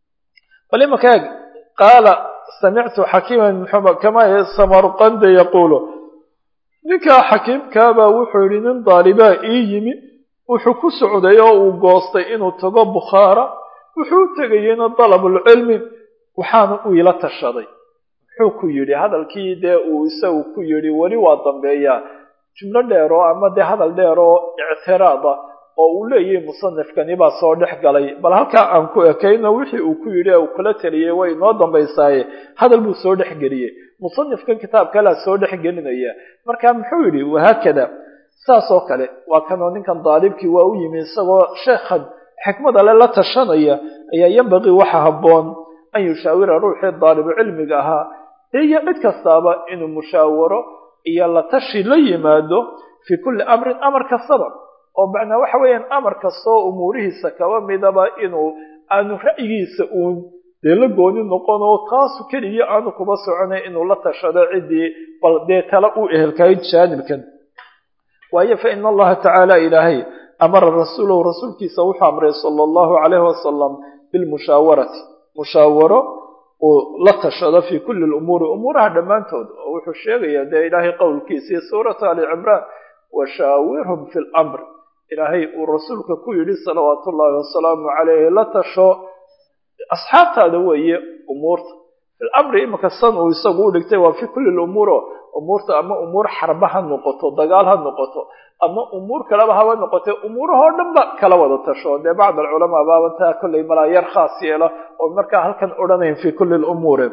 bal imaka eeg qaala samictu xakiiman kama samarqanda yaquulu ninkaa xakiimkaabaa wuxuu yihi nin daalibaa ii yimi wuxuu ku socday oo uu goostay inuu tago bukhaara wuxuu u tegayeyna dalabulcilmi waxaana uu ila tashaday muxuu ku yidhi hadalkii dee uu isagu ku yidhi weli waa dambeeyaa jumlo dheer oo ama dee hadal dheer oo ictiraad ah oo uu leeyahay musanifkani baa soo dhex galay bal halkaa aan ku ekayno wixii uu ku yidhi uu kula teliyey way inoo dambaysaaye hadal buu soo dhex geliyey musanifkan kitaab kalea soo dhex gelinaya marka muxuu yidhi wahaakada saas oo kale waa kanoo ninkan daalibkii waa u yimi isagoo sheekhan xikmada le la tashanaya ayaa yambaqii waxa habboon an yushaawira ruuxii daalibu cilmiga ahaa dee iyo cid kastaaba inuu mushaawaro iyo la tashi la yimaado fii kulli amrin amar kastaba oo macnaa waxa weeyaan amar kastoo umuurihiisa kaba midaba inuu aanu ra'yigiisa uun dee la gooni noqon oo taasu keliya aanu kuba soconay inuu la tashado ciddii bal dee tala u ehelkahay jaanibkan waayo fa ina allaha tacaala ilaahay amara rasuulahu rasuulkiisa wuxuu amray sala allahu calayhi wasalam bilmushaawarati mushaawaro uu la tashado fii kulli lumuuri umuuraha dhammaantood oo wuxuu sheegayaa dee ilaahay qowlkiisii suuratu ali cimraan washaawirhum fi lamr ilaahay uu rasuulka ku yidhi salawaatu ullahi wasalaamu calayhi la tasho asxaabtaada weeye umuurta filamri imika san uu isagu u dhigtay waa fii kulli lumuuro umuurta ama umuur xarba ha noqoto dagaal ha noqoto ama umuur kaleba haba noqote umuurahoo dhan ba kala wada tasho dee bacd alculamaa baabantaa kollay malaa yar khaas yeela oo markaa halkan odhanayn fii kulli lumuuri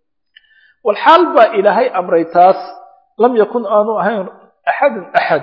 walxaal baa ilaahay amray taas lam yakun aanu ahayn axadun axad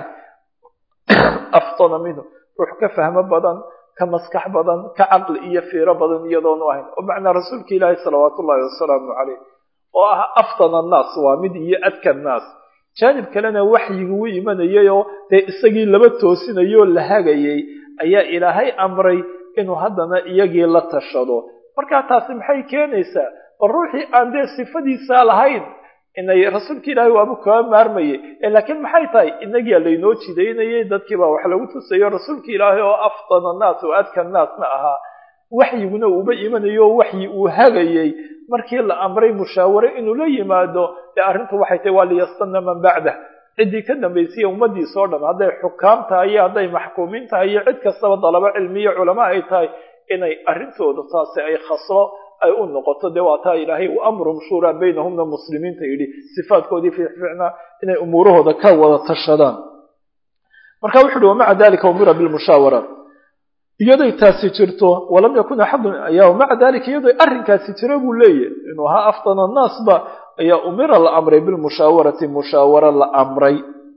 aftana minhu ruux ka fahmo badan ka maskax badan ka caqli iyo fiiro badan iyadoonu ahayn oo macnaa rasuulka ilaahi salawaatu ullahi wasalaamu caleyh oo ah aftana annaas waa mid iyo adka annaas jaanib kalena waxyigu u imanayayoo dee isagii laba toosinayoo la hagayay ayaa ilaahay amray inuu haddana iyagii la tashado markaa taasi maxay keenaysaa bal ruuxii aan dee sifadiisaa lahayn inay rasuulka ilaahay waabu kaba maarmayay laakiin maxay tahay inagiia laynoo jidaynayay dadkiibaa wax lagu tusayo rasuulka ilaahay oo afdana annaas oo adka annaasna ahaa waxyiguna uuba imanayo oo waxyi uu hagayay markii la amray mushaaware inuu la yimaado dee arrintu waxay tahay waa liyastana man bacdah ciddii ka dambaysaiyo ummadiisa o dhan hadday xukaam tahay iyo hadday maxkuumiin tahay iyo cid kastaba dalabo cilmiyo culamo ay tahay inay arrintooda taasi ay khasro ay u noqoto dee waa taa ilaahay wa amruhum shuuraa baynahumna muslimiinta yidhi sifaadkoodii fiicfiicnaa inay umuurahooda ka wada tashadaan
marka wuxu uhi wamaca dalika umira bilmushaawara iyadoy taasi jirto walam yakun axadun ayaa maca dalika iyadoy arrinkaasi jiro buu leeyahy inuu ahaa aftan annaasba ayaa umira la amray bilmushaawarati mushaawara la amray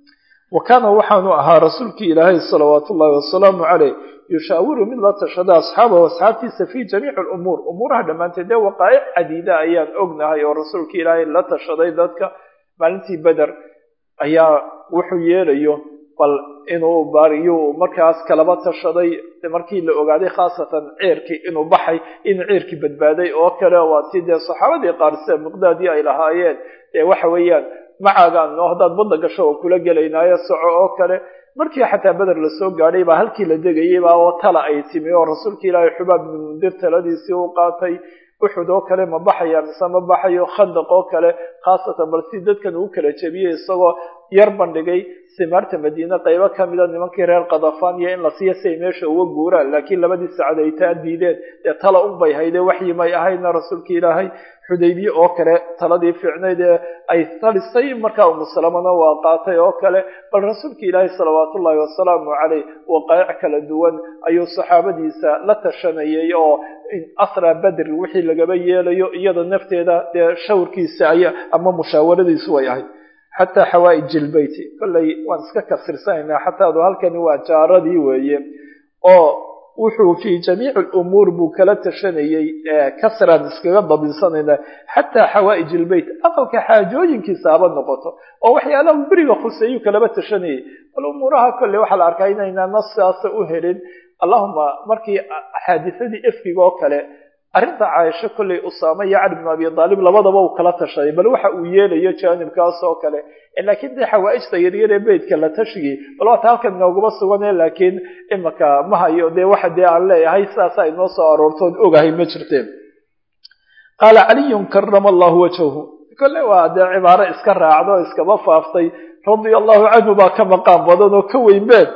wa kaana waxaanu ahaa rasuulkii ilaahay salawaatu ullahi wasalaamu caleyh yushaawiru mid la tashada asxaabahu asxaabtiisa fi jamiici lumuur umuuraha dhammaanteed dee waqaa'ic cadiida ayaan ognahay oo rasuulkii ilaahay la tashaday dadka maalintii beder ayaa wuxuu yeelayo bal inuu baariyu markaas kalaba tashaday markii la ogaaday khaasatan ceerkii inuu baxay inuu ceerkii badbaaday oo kale waa tii dee saxaabadii qaar sida miqdaadii ay lahaayeen dee waxa weeyaan macaagaan noo haddaad badda gasho oo kula gelaynaayo soco oo kale markii xataa beder lasoo gaadhay baa halkii la degayay baa oo tala ay timi oo rasuulka ilaahay xubaab ibnu mundir taladiisii u qaatay uxud oo kale ma baxaya mise ma baxayo khandaq oo kale khaasatan bal si dadkan uu kala jebiyey isagoo yar bandhigay simaarta madiine qaybo kamida nimankii reer kadafan iyo in la siiyo si ay meesha uga guuraan laakiin labadii sacad ay taa diideen dee tala un bay hayde waxyi may ahayna rasuulka ilaahay xudaybiye oo kale taladii fiicnayd ee ay talisay markaa umusalamana waa qaatay oo kale bal rasuulka ilaahay salawaatu ullahi wasalaamu caleyh waqaa'ic kala duwan ayuu saxaabadiisa la tashanayay oo asra bedr wixii lagaba yeelayo iyada nafteeda dee shawrkiisa ay ama musaawaradiisu way ahayd xataa xawaaij ilbeyti kollay waan iska kasirsanayna xataadu halkani waa jaaradii weeye oo wuxuu fi jamiici lumuur buu kala tashanayey kasraan iskaga dabinsanayna xataa xawaaij ilbeyt aqalka xaajooyinkiisa haba noqoto oo waxyaalaha beriga khuseeyuu kalaba tashanayay bal umuuraha kolley waxaa la arkaa inaynaa nasaasa u helin allahuma markii xaadisadii efkiga oo kale arrinta caaisho kolley usaame iyo cali bn abi aalib labadaba uu kala tashaday bal waxa uu yeelayo jaanibkaas oo kale laakiin dee xawaaijta yaryar ee beytka la tashigii bal waata halkan inooguma sugane laakiin imaka ma hayo dee waxa dee aan leeyahay sidaasaa inoo soo aroortoon ogahay ma jirteen qaala caliyun karama allahu wajhahu kolle waa dee cibaaro iska raacdo iskaba faaftay radia allahu canhu baa ka maqaan badan oo ka weynbeen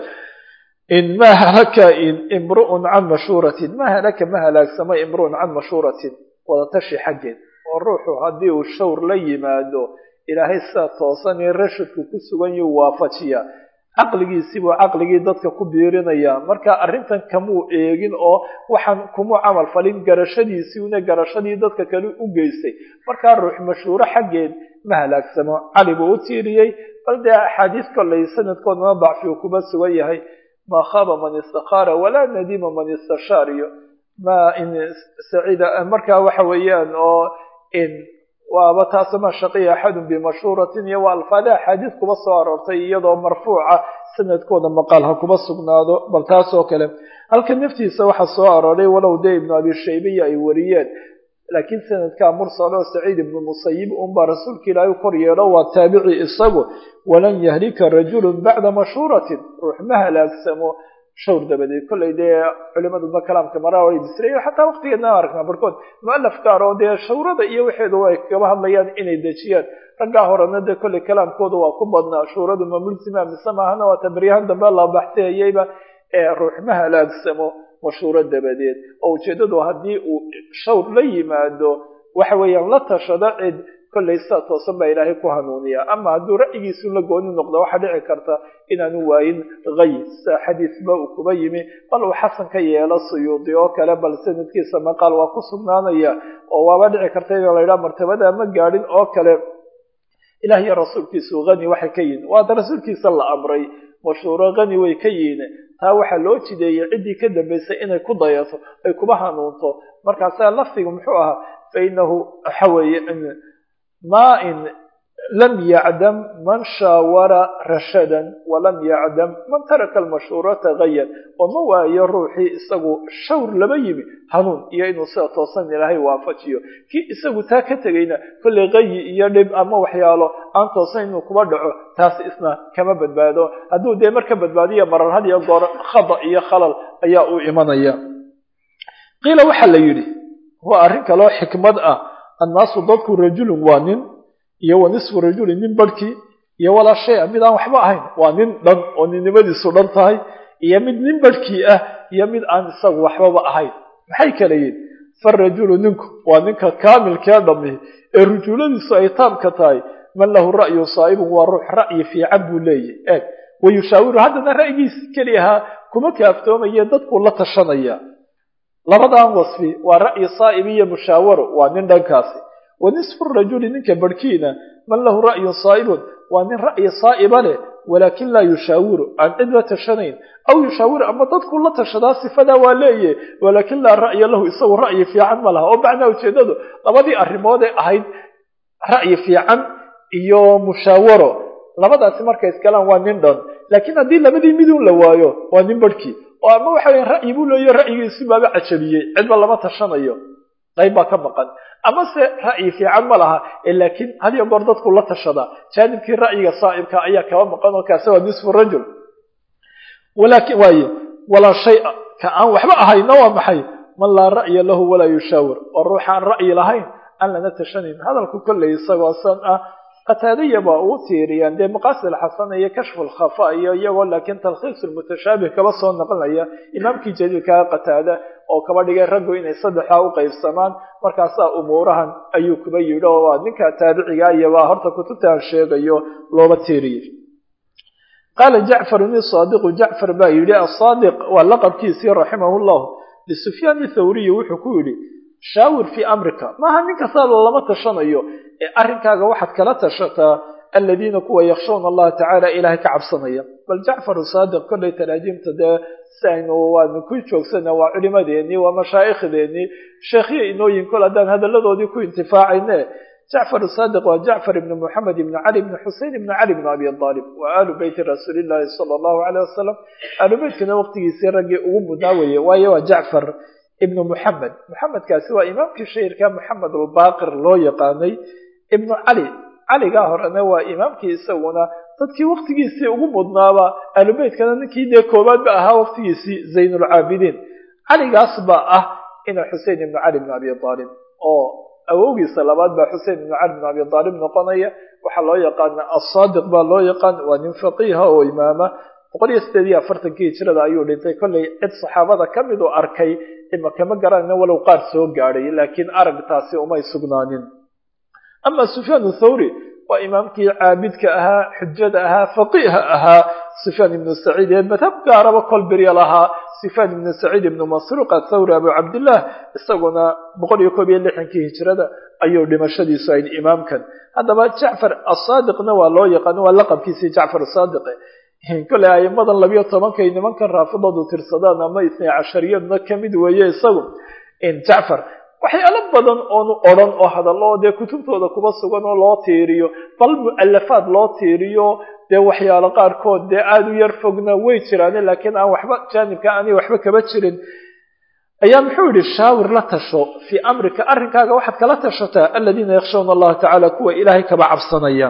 in ma halaka imru'un can mashhuuratin ma halaka ma halaagsamo imru'un can mashhuuratin wadatashi xaggeed oo ruuxu haddii uu shawr la yimaado ilaahay sidaa toosan ee rashadku ku sugan yuu waafajiya caqligiisibuu caqligii dadka ku biirinaya marka arrintan kamuu eegin oo waxaan kumuu camal falin garashadiisii una garashadii dadka kale u geystay markaa ruux mashhuuro xaggeed ma halaagsamo cali buu u tiiriyey bal dee axaadiis kollay sanadkoodana dacfigu kuma sugan yahay ma khaba man istakhaara walaa nadima man istashaar iyo ma in sacida markaa waxa weeyaan oo in waaba taas ma shaqiya axadun bimashhuuratin iyo waa alfaada axaadiis kuba soo aroortay iyadoo marfuuca sanadkooda maqaal ha kuba sugnaado bal taas oo kale halka naftiisa waxaa soo arooray walow dee ibnu abi shaybiya ay wariyeen laakiin sanadkaa mursal oo saciid ibnu musayib unbaa rasuulka ilaahay u kor yeelo waa taabici isagu walan yahlika rajulun bacda mashhuuratin ruux ma halaagsamo shawr dabadeed kollay dee culimaduna kalaamka maraa way bisreeyo xataa waqtigeedna aragnaa barkood mualaf gaar oo dee shawrada iyo waxeedu ay kaba hadlayaan inay dejiyaan raggaa horena dee kollay kalaamkooda waa ku badnaa shuuradu ma mulsima mise maahana waa tabaryahan dambe la baxsehayeyba ee ruux ma halaagsamo mashhuuro dabadeed oo ujeeddadu haddii uu shawr la yimaado waxa weeyaan la tashado cid kollay sidaa toosan baa ilaahay ku hanuuniya ama hadduu ra'yigiisu la gooni noqdo waxaa dhici karta inaanu waayin hay sida xadiisba uu kuba yimi bal uu xasan ka yeelo suyuudi oo kale bal sanadkiisa maqaal waa ku sugnaanaya oo waaba dhici karta in la yidhaha martabada ma gaadhin oo kale ilah iyo rasuulkiisu hani waxay ka yihin waata rasuulkiisa la amray mashhuuro hani way ka yihin taa waxaa loo jideeyey ciddii ka dambaysay inay ku dayato ay kuba hanuunto markaasaa lafdigu muxuu ahaa fa inahu waxa weeye ma in lam yacdam man shaawara rashadan walam yacdam man taraka almashhuurata hayan oo ma waayo ruuxii isagu shawr laba yimi hanuun iyo inuu sida toosan ilaahay waafajiyo kii isagu taa ka tegayna kollay hayi iyo dhib ama waxyaalo aan toosan inuu kuba dhaco taas isna kama badbaado hadduu dee marka badbaadiya marar had iyo goor khada iyo khalal ayaa u imanaya qiila waxaa la yidhi waa arrin kaloo xikmad ah annaasu dadku rajulun waa nin iyo wa nisfu rajulin nin barhkii iyo walaa shay a mid aan waxba ahayn waa nin dhan oo ninnimadiisu dhan tahay iyo mid nin barhkii ah iyo mid aan isagu waxbaba ahayn maxay kala yihin farajulu ninku waa ninka kaamilkee dhammi ee rujuuladiisu ay taamka tahay man lahu ra'yu saa'ibun waa ruux ra'yi fiican buu leeyahy eeg wayushaawiru haddana ra'yigiisi keliyahaa kuma kaaftoomaye dadkuu la tashanaya labadan wasfi waa ra'yi saa'ibi iyo mushaawaro waa nin dhankaasi wa nisfu rajuli ninka barhkiina man lahu ra'yun saa'ibun waa nin ra'yi saa'iba leh walaakin laa yushaawiru aan cid la tashanayn aw yushaawiru ama dadkuu la tashadaa sifadaa waa leeyahy walaakin laa ra'ya lahu isagu ra'yi fiican ma laha oo macnaa ujeedadu labadii arrimood ee ahayd ra'yi fiican iyo mushaawaro labadaasi markay iskalaan waa nin dhan laakiin haddii labadii midun la waayo waa nin barhkii oo ama waxa weya ra'yi buu leeyahy ra'yigiisi baaba cajabiyey cidba lama tashanayo qayb baa ka maqan amase ra'yi fiican ma laha laakiin had iyo goor dadku la tashadaa jaanibkii ra'yiga saa'ibka ayaa kaba maqan oo kaasi waa nisfu rajul walakin waaye walaa shay ka aan waxba ahayna waa maxay man laa ra'ya lahu walaa yushaawir oo ruuxaan ra'yi lahayn aan lana tashanayn hadalku kolley isagoo san ah qataadaya baa ugu tiiriyaan dee maqaasid alxasana iyo kashfu lkhafa iyo iyagoo laakiin talkhiis lmutashaabih kaba soo naqlinaya imaamkii jadiidkaa qataada oo kaba dhigay raggu inay saddexdaa u qaybsamaan markaasaa umuurahan ayuu kuba yidhi oo waa ninka taabiciga iyobaa horta kutubtaan sheegayo looba tiiriyey qaala jacfarun isaadiqu jacfar baa yidhi asaadiq waa laqabkiisii raximahu llah lisufyaan thawriyi wuxuu ku yidhi shaawir fii amrika maaha nin kasta lama tashanayo ee arrinkaaga waxaad kala tashataa aladiina kuwa yakshawna allaha tacaala ilaahay ka cabsanaya bal jacfaru saadiq kollay taraajiimta dee si aynu waanu ku joogsana waa culimadeennii waa mashaaikhdeenii sheekhyo inooyin kol haddaan hadalladoodii ku intifaacayne jacfar saadiq waa jacfar ibni moxamed ibni cali ibni xusein ibni cali ibni abi aalib waa aalu beyti rasuulillahi sala allahu aleyh wasalam aalu beytkana waqtigiisii raggii ugu mudnaa weeye waayo waa jacfar ibnu muxamed muxamedkaasi waa imaamkii shahirka moxamed albaqir loo yaqaanay ibnu cali caligaa horena waa imaamkii isaguna dadkii waktigiisii ugu mudnaaba aalubeytkana ninkii dee koobaadba ahaa waktigiisii zaynulcaabidiin caligaas baa ah ina xusein ibnu cali ibn abi aalib oo awowgiisa labaad baa xusein ibnu cali ibn abi aalib noqonaya waxaa loo yaqaana asaadiq baa loo yaqaan waa nin faqiiha oo imaama boqol iyo sideed iyo afartankii hijrada ayuu dhintay kollay cid saxaabada ka mid u arkay ima kama garanayna walow qaar soo gaadhay laakiin aragtaasi umay sugnaanin ama sufyaan thawri waa imaamkii caabidka ahaa xujada ahaa faqiiha ahaa sufyaan ibnu saciid ee madhab gaaraba kol birya lahaa sufyaan ibnu saciid ibnu masruuq athawri abu cabdillah isaguna boqol iyo koob iyo lixankii hijrada ayuu dhimashadiisu ayd imaamkan haddaba jacfar asaadiqna waa loo yaqaano waa laqabkiisii jacfar saadiqe kolley aimadan labiyo tobankay nimankan raafidadu tirsadaan ama isnay cashariyadna kamid weeye isagu jacfar waxyaalo badan oonu odran oo hadallo dee kutubtooda kuba sugan oo loo tiiriyo bal mu'alafaad loo tiiriyo dee waxyaalo qaarkood dee aada u yar fogna way jiraane laakiin aan waxba jaanibka aanay waxba kaba jirin ayaa muxuu yihi shaawir la tasho fii amrika arrinkaaga waxaad kala tashataa aladiina yakshawna allaha tacaala kuwa ilaahay kaba cabsanaya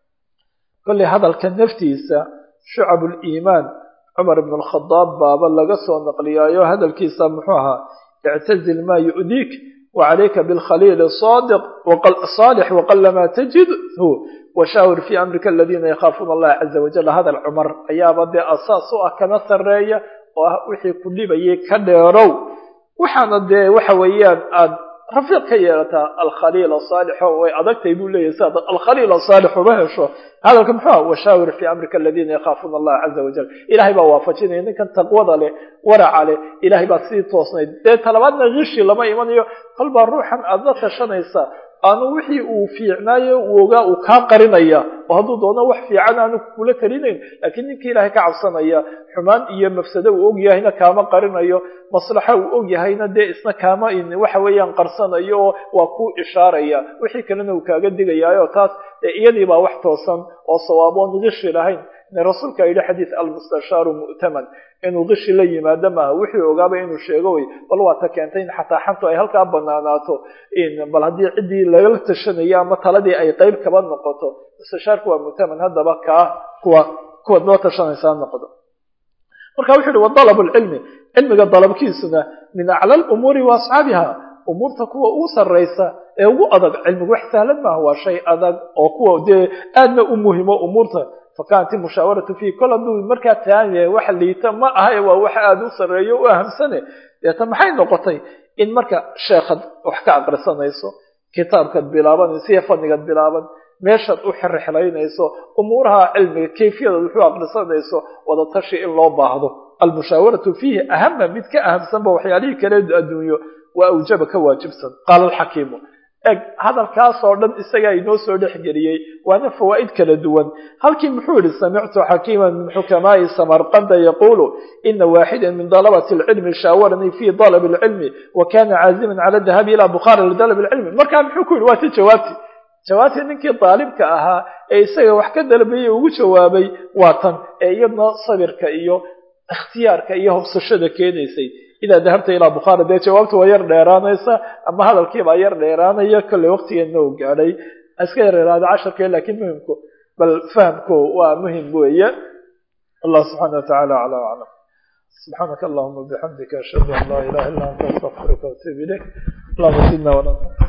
kolley hadalka naftiisa shucab liimaan cumar ibn alkhadaab baaba laga soo naqliyaayo hadalkiisa muxuu ahaa ictazil maa yu'diik wacalayka bilkhaliil saadiq saalix waqalama tajidhu washaawir fii amrika aladiina yakhaafuuna allaha caza wajal hadal cumar ayaaba dee asaas u ah kana sarreeya oo ah wixii ku dhibayay ka dheerow waxaana dee waxa weeyaan aad rafiiq ka yeelataa alkhaliil saalixo way adagtay buu leeyahy si ad alkhaliil saalix uma hesho hadalka muxuu ah washaawir fii amrika aladiina yakhaafuuna allaha caza wajal ilahay baa waafajinaya ninkan taqwada leh waraca leh ilahay baa sii toosnayd dee talabaadna kishi lama imanayo kolbaa ruuxan aada la tashanaysa aanu wixii uu fiicnaayo uu ogaa uu kaa qarinaya oo hadduu doono wax fiican aanu kula talinayn laakiin ninkii ilaahay ka cabsanaya xumaan iyo mafsado uu og yahayna kaama qarinayo maslaxa uu og yahayna dee isna kaama waxa weeyaan qarsanayo oo waa ku ishaaraya wixii kalena uu kaaga digayaayo taas iyadii baa wax toosan oo sawaaboon kishi lahayn rasuulka yidhi xadiid almustashaaru mu'taman inuu kishi la yimaado maaha wixii ogaaba inuu sheego wey bal waa ta keentay in xataa xantu ay halkaa banaanaato bal haddii ciddii lagala tashanayo ama taladii ay qeyb kaba noqoto mustashaarku waa mu'taman haddaba kaa kuwa kuwaad loo tashanaysaa noqdo marka wuxu uhi wadalab lcilmi cilmiga dalabkiisuna min acla lumuuri wa asxaabiha umuurta kuwa ugu sarraysa ee ugu adag cilmigu wax sahlan maaha waa shay adag oo kuwa dee aadna u muhimo umuurta fakanat mushawaratu fi kol hadduu markaa taan yahay wax liita ma aha waa wax aada u sarreeyo u ahamsane deeta maxay noqotay in marka sheekhaad wax ka aqrisanayso kitaabkaad bilaabanayso iyo fadnigaad bilaaban meeshaad u xirxiraynayso umuuraha cilmiga kayfiyadaad wuxuu aqrisanayso wada tashi in loo baahdo almushaawaratu fiihi ahama mid ka ahamsanba waxyaalihii kale adduunyo waa awjaba ka waajibsan qaala alxakiimu eg hadalkaasoo dhan isagaa inoo soo dhexgeliyey waana fawaa'id kala duwan halkii muxuu yihi samictu xakiiman min xukamaa'i samarqanda yaquulu ina waaxida min dalabati alcilmi shaawaranii fi dalab alcilmi wa kana caaziman cala dahabi ila bukhaara lidalab alcilmi markaa muxuu ku yihi waa ti jawaabti jawaabtii ninkii daalibka ahaa ee isaga wax ka dalbayey ugu jawaabay waa tan ee iyadna sabirka iyo ikhtiyaarka iyo hobsashada keenaysay idaa dahabta ilaa bukhaara dee jawaabta waa yar dheeraanaysa ama hadalkiibaa yar dheeraanaya kolley waqtigeedna uu gaadhay iska yareeraada casharkee laakiin muhimku bal fahamku waa muhim weeye allah subxaana watacaala aclaa aclam subxaanaka allahuma bixamdika ashhadu an laa ilaha illa anta astaqfiruka waatuub ilayk allahuma sidna wala